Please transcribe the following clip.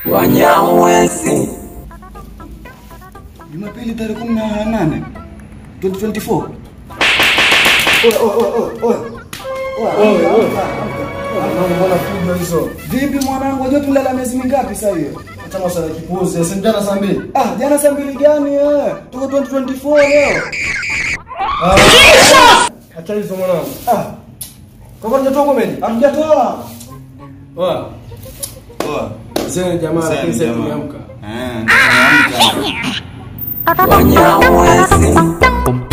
Wanyamwezi. Jumapili tarehe kumi na nane 2024. Oe, oe, oe, oe, oe. Mbona fujo hizo? Vipi mwanangu, wajua tulala miezi mingapi sasa hiyo? Acha maswala ya kipuuzi. Si jana saa mbili. Ah, jana saa mbili gani eh? Tuko 2024 leo. Acha hizo mwanangu. Ah, Kwa nini unatoa comedy? hatujatoa. Oa. Oa. Sasa jamaa lakini sasa tumeamka. Eh, ndio tumeamka. Wanyamwezi.